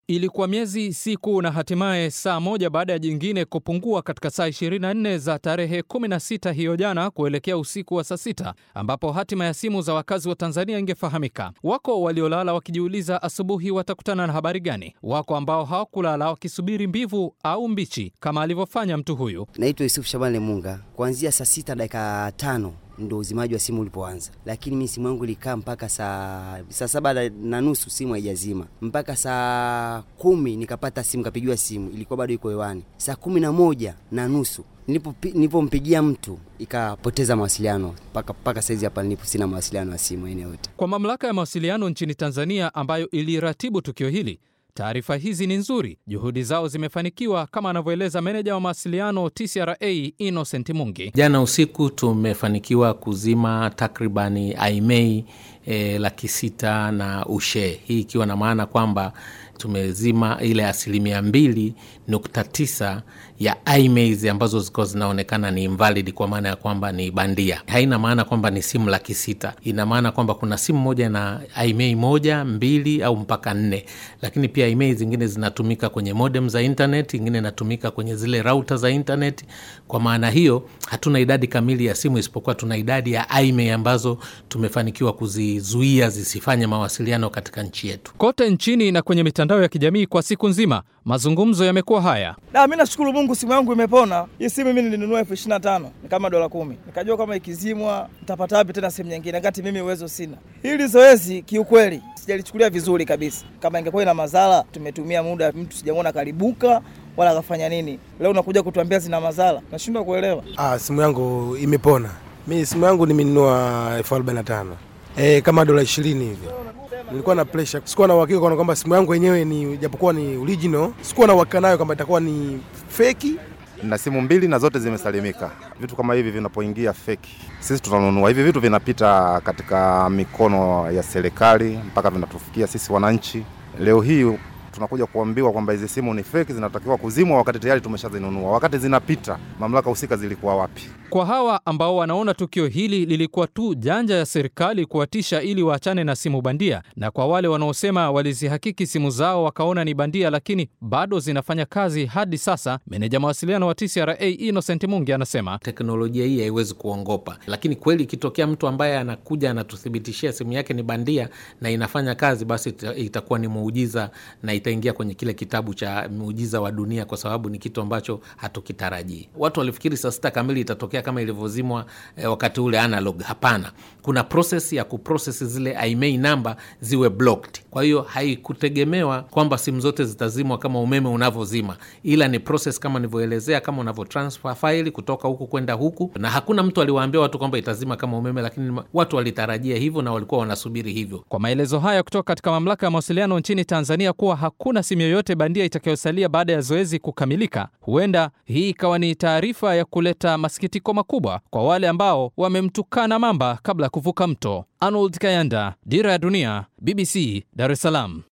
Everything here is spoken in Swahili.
Ilikuwa miezi, siku na hatimaye saa moja baada ya jingine kupungua katika saa 24 za tarehe 16 hiyo jana kuelekea usiku wa saa sita ambapo hatima ya simu za wakazi wa Tanzania ingefahamika. Wako waliolala wakijiuliza asubuhi watakutana na habari gani. Wako ambao hawakulala wakisubiri mbivu au mbichi kama alivyofanya mtu huyu. Naitwa Yusuf Shabani Munga. Kuanzia saa sita dakika tano ndo uzimaji wa simu ulipoanza, lakini mi simu yangu ilikaa mpaka saa saa saba na nusu simu haijazima mpaka saa kumi nikapata simu, kapigiwa simu, ilikuwa bado iko hewani. Saa kumi na moja na nusu nilipompigia mtu ikapoteza mawasiliano mpaka mpaka saizi hapa nilipo sina mawasiliano ya simu aina yote. Kwa mamlaka ya mawasiliano nchini Tanzania ambayo iliratibu tukio hili Taarifa hizi ni nzuri, juhudi zao zimefanikiwa, kama anavyoeleza meneja wa mawasiliano TCRA Innocent Mungi. Jana usiku tumefanikiwa kuzima takribani aimei e, laki sita na ushe, hii ikiwa na maana kwamba tumezima ile asilimia mbili nukta tisa ya IMEIs ambazo zilikuwa zinaonekana ni invalid, kwa maana ya kwamba ni bandia. Haina maana kwamba ni simu laki sita, ina maana kwamba kuna simu moja na IMEI moja mbili au mpaka nne, lakini pia IMEI zingine zinatumika kwenye modem za internet, ingine inatumika kwenye zile rauta za internet. Kwa maana hiyo hatuna idadi kamili ya simu, isipokuwa tuna idadi ya IMEI ambazo tumefanikiwa kuzizuia zisifanye mawasiliano katika nchi yetu. Kote nchini na kwenye mitandao ya kijamii kwa siku nzima mazungumzo yamekuwa haya. Na mimi nashukuru Mungu, simu yangu imepona. Hii simu mimi nilinunua elfu ishirini na tano ni kama dola kumi. Nikajua kama ikizimwa nitapata wapi tena simu nyingine, kati mimi uwezo sina. Hili zoezi kiukweli sijalichukulia vizuri kabisa. Kama ingekuwa ina madhara, tumetumia muda, mtu sijamwona karibuka wala akafanya nini. Leo unakuja kutuambia zina madhara, nashindwa kuelewa. Ah, simu yangu imepona. Mimi simu yangu nimenunua elfu arobaini na tano eh, kama dola ishirini hivi nilikuwa na pressure, sikuwa na uhakika kana kwamba simu yangu yenyewe ni japokuwa ni original, sikuwa na uhakika nayo kwamba itakuwa ni feki. Na simu mbili na zote zimesalimika. Vitu kama hivi vinapoingia feki, sisi tunanunua hivi vitu, vinapita katika mikono ya serikali mpaka vinatufikia sisi wananchi. Leo hii tunakuja kuambiwa kwamba hizi simu ni feki, zinatakiwa kuzimwa, wakati tayari tumeshazinunua. Wakati zinapita, mamlaka husika zilikuwa wapi? Kwa hawa ambao wanaona tukio hili lilikuwa tu janja ya serikali kuwatisha ili waachane na simu bandia, na kwa wale wanaosema walizihakiki simu zao wakaona ni bandia, lakini bado zinafanya kazi hadi sasa, meneja mawasiliano wa TCRA Innocent Mungi anasema teknolojia hii haiwezi kuongopa, lakini kweli ikitokea mtu ambaye anakuja anatuthibitishia simu yake ni bandia na inafanya kazi, basi itakuwa ni muujiza na itaingia kwenye kile kitabu cha muujiza wa dunia, kwa sababu ni kitu ambacho hatukitarajii. Watu walifikiri saa sita kamili itatokea kama ilivyozimwa eh, wakati ule analog. Hapana, kuna proses ya kuproses zile IMEI namba ziwe blocked. Kwa hiyo haikutegemewa kwamba simu zote zitazimwa kama umeme unavyozima, ila ni proses kama nilivyoelezea, kama unavyo transfer file kutoka huku kwenda huku, na hakuna mtu aliwaambia watu kwamba itazima kama umeme, lakini watu walitarajia hivyo na walikuwa wanasubiri hivyo. Kwa maelezo haya kutoka katika mamlaka ya mawasiliano nchini Tanzania kuwa hakuna simu yoyote bandia itakayosalia baada ya zoezi kukamilika, huenda hii ikawa ni taarifa ya kuleta masikitiko makubwa kwa wale ambao wamemtukana mamba kabla ya kuvuka mto. Arnold Kayanda, Dira ya Dunia, BBC, Dar es Salaam.